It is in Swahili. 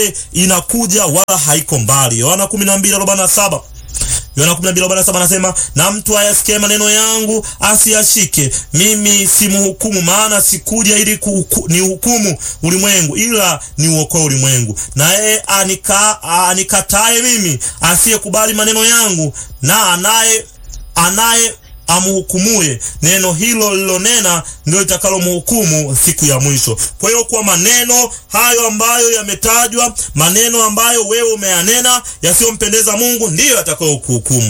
inakuja wala haiko mbali. Yohana 12:47 Yohana 12:47 anasema, na mtu ayasikie maneno yangu asiyashike, mimi simhukumu, maana sikuja ili ni hukumu ulimwengu, ila ni uokoe ulimwengu. Na yeye anika, anikataye mimi, asiyekubali maneno yangu, na anaye anaye amhukumuye neno hilo lilonena ndio litakalomhukumu siku ya mwisho. Kwa hiyo kwa maneno hayo ambayo yametajwa, maneno ambayo wewe umeyanena yasiyompendeza Mungu, ndiyo yatakayokuhukumu.